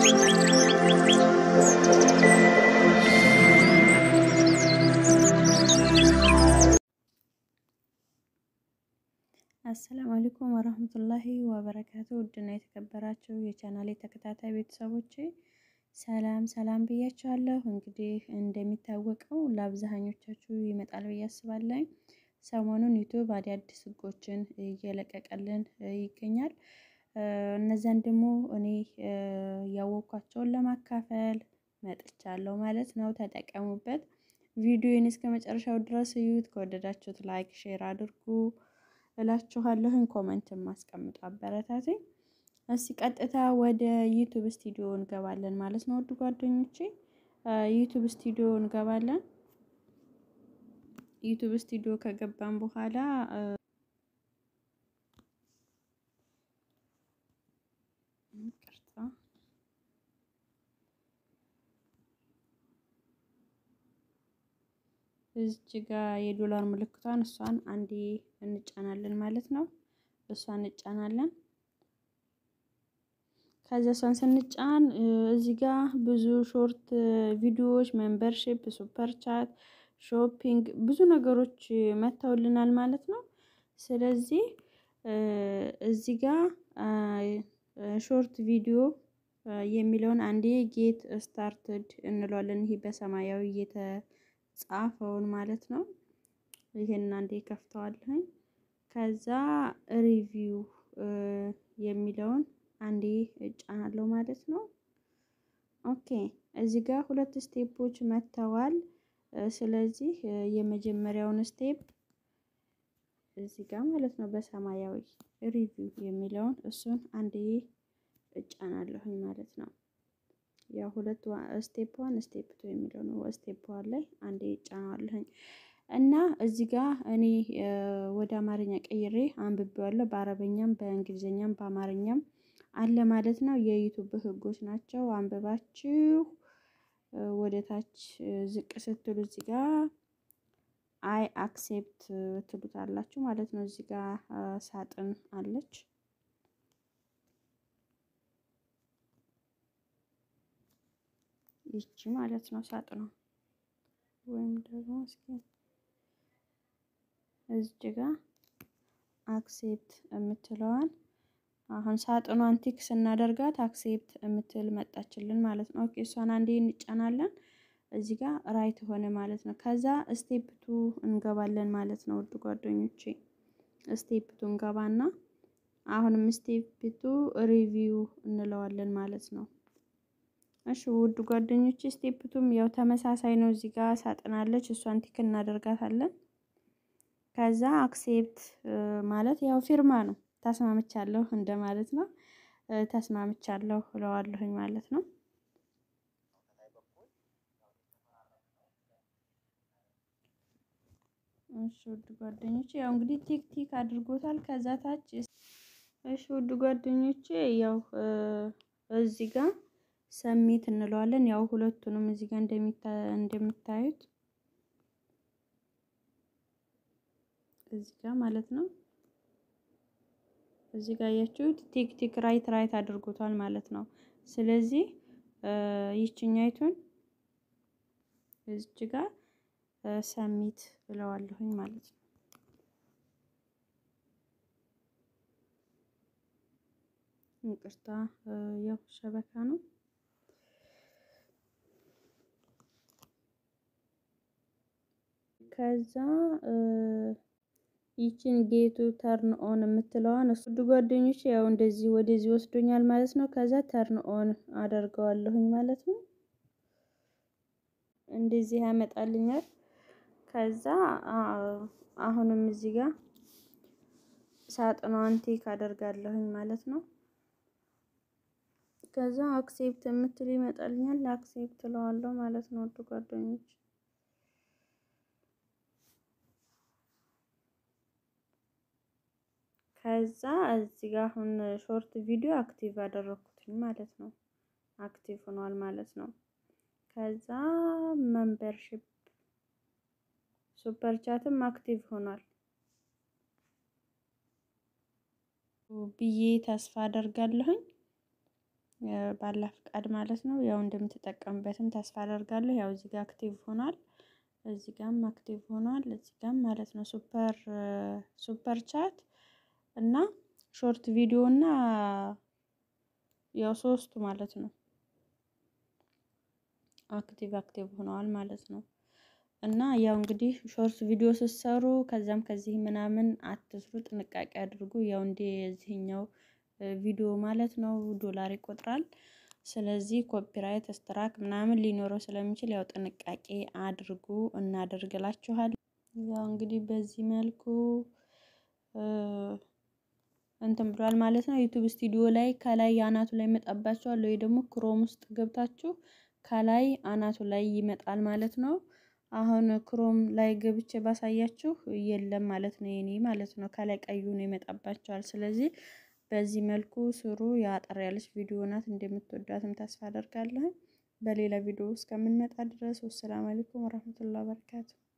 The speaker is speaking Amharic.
አሰላሙ አለይኩም ወረህመቱላሂ ወበረካቱ። ውድና የተከበራችሁ የቻናሌ ተከታታይ ቤተሰቦቼ ሰላም ሰላም ብያችኋለሁ። እንግዲህ እንደሚታወቀው ለአብዛኞቻችሁ ይመጣል ብዬ አስባለሁ። ሰሞኑን ዩቱብ አዳዲስ ሕጎችን እየለቀቀልን ይገኛል። እነዚያን ደግሞ እኔ ያወቅኳቸውን ለማካፈል መጥቻለሁ ማለት ነው። ተጠቀሙበት። ቪዲዮን እስከ መጨረሻው ድረስ እዩት። ከወደዳችሁት ላይክ፣ ሼር አድርጉ እላችኋለሁኝ። ኮመንት ማስቀምጡ አበረታትኝ። እስቲ ቀጥታ ወደ ዩቱብ ስቱዲዮ እንገባለን ማለት ነው። ውድ ጓደኞቼ ዩቱብ ስቱዲዮ እንገባለን። ዩቱብ ስቱዲዮ ከገባን በኋላ እዚች ጋ የዶላር ምልክቷን እሷን አንዴ እንጫናለን ማለት ነው። እሷን እንጫናለን። ከዚያ እሷን ስንጫን እዚህ ጋ ብዙ ሾርት ቪዲዮዎች፣ ሜምበርሺፕ፣ ሱፐር ቻት፣ ሾፒንግ ብዙ ነገሮች መጥተውልናል ማለት ነው። ስለዚህ እዚህ ጋ ሾርት ቪዲዮ የሚለውን አንዴ ጌት ስታርትድ እንለዋለን። ይሄ በሰማያዊ የተጻፈውን ማለት ነው። ይሄን አንዴ ከፍተዋለሁኝ። ከዛ ሪቪው የሚለውን አንዴ እጫናለሁ ማለት ነው። ኦኬ እዚህ ጋር ሁለት ስቴፖች መጥተዋል። ስለዚህ የመጀመሪያውን ስቴፕ እዚህ ጋር ማለት ነው በሰማያዊ ሪቪው የሚለውን እሱን አንዴ እጫናለሁኝ ማለት ነው። ያው ሁለት ስቴፕ ዋን ስቴፕ ቱ የሚለው ነው። ስቴፕ ዋን ላይ አንዴ እጫናለሁኝ እና እዚህ ጋር እኔ ወደ አማርኛ ቀይሬ አንብቤዋለሁ። በአረበኛም በእንግሊዝኛም በአማርኛም አለ ማለት ነው። የዩቱብ ሕጎች ናቸው። አንብባችሁ ወደ ታች ዝቅ ስትሉ እዚህ ጋር አይ አክሴፕት ትሉታላችሁ ማለት ነው። እዚህ ጋር ሳጥን አለች። ይቺ ማለት ነው ሳጥኗ ወይም ደግሞ እስኪ እዚህ ጋር አክሴፕት የምትለዋን አሁን ሳጥኗን ቲክ ስናደርጋት አክሴፕት የምትል መጣችልን ማለት ነው። ኦኬ እሷን አንዴ እንጫናለን። እዚህ ጋር ራይት ሆነ ማለት ነው። ከዛ ስቴፕ ቱ እንገባለን ማለት ነው። ውድ ጓደኞቼ ስቴፕ ቱ እንገባና አሁንም ስቴፕ ቱ ሪቪው እንለዋለን ማለት ነው። እሺ ውድ ጓደኞቼ ስቴፕ ቱም ያው ተመሳሳይ ነው። እዚህ ጋር ሳጥናለች እሷን ቲክ እናደርጋታለን። ከዛ አክሴፕት ማለት ያው ፊርማ ነው። ተስማምቻለሁ እንደማለት ነው። ተስማምቻለሁ እለዋለሁኝ ማለት ነው። እሺ ውድ ጓደኞቼ ያው እንግዲህ ቲክ ቲክ አድርጎታል። ከዛ ታች እሺ ውድ ጓደኞቼ ያው እዚህ ጋር ሰሚት እንለዋለን። ያው ሁለቱንም እዚህ ጋር እንደምታዩት እዚህ ጋር ማለት ነው። እዚህ ጋር ያያችሁት ቲክ ቲክ ራይት ራይት አድርጎታል ማለት ነው። ስለዚህ ይችኛይቱን እዚች ጋር ሰሚት እለዋለሁኝ ማለት ነው። ይቅርታ ያው ሸበካ ነው። ከዛ ይችን ጌቱ ተርን ኦን የምትለዋን እሱ ጓደኞች ያው እንደዚህ ወደዚህ ወስዶኛል ማለት ነው። ከዛ ተርን ኦን አደርገዋለሁኝ ማለት ነው። እንደዚህ ያመጣልኛል። ከዛ አሁንም እዚህ ጋር ሳጥኗን ቲክ አደርጋለሁኝ ማለት ነው። ከዛ አክሴፕት የምትል ይመጣልኛል። አክሴፕት እለዋለሁ ማለት ነው። ውድ ጓደኞች ከዛ እዚህ ጋር አሁን ሾርት ቪዲዮ አክቲቭ አደረኩትኝ ማለት ነው። አክቲቭ ሆኗል ማለት ነው። ከዛ ሜምበርሺፕ ሱፐር ቻትም አክቲቭ ሆኗል ብዬ ተስፋ አደርጋለሁኝ። ባላ ፍቃድ ማለት ነው። ያው እንደምትጠቀምበትም ተስፋ አደርጋለሁ። ያው እዚህ ጋር አክቲቭ ሆኗል፣ እዚህ ጋርም አክቲቭ ሆኗል፣ እዚህ ጋርም ማለት ነው። ሱፐር ሱፐር ቻት እና ሾርት ቪዲዮ እና ያው ሶስቱ ማለት ነው አክቲቭ አክቲቭ ሆነዋል ማለት ነው። እና ያው እንግዲህ ሾርት ቪዲዮ ስትሰሩ ከዛም ከዚህ ምናምን አትስሩ፣ ጥንቃቄ አድርጉ። ያው እንደ እዚህኛው ቪዲዮ ማለት ነው ዶላር ይቆጥራል። ስለዚህ ኮፒራይት ስትራክ ምናምን ሊኖረው ስለሚችል ያው ጥንቃቄ አድርጉ እናደርግላችኋል። ያው እንግዲህ በዚህ መልኩ እንትን ብሏል ማለት ነው። ዩቲዩብ ስቱዲዮ ላይ ከላይ አናቱ ላይ ይመጣባችኋል ወይ ደግሞ ክሮም ውስጥ ገብታችሁ ከላይ አናቱ ላይ ይመጣል ማለት ነው። አሁን ክሮም ላይ ገብቼ ባሳያችሁ የለም ማለት ነው። የኔ ማለት ነው ከላይ ቀዩ ነው ይመጣባቸዋል። ስለዚህ በዚህ መልኩ ስሩ። የአጠር ያለች ቪዲዮ ናት፣ እንደምትወዷትም ተስፋ አደርጋለሁ። በሌላ ቪዲዮ እስከምንመጣ ድረስ ወሰላም አለይኩም ወራህመቱላሂ ወበረካቱ።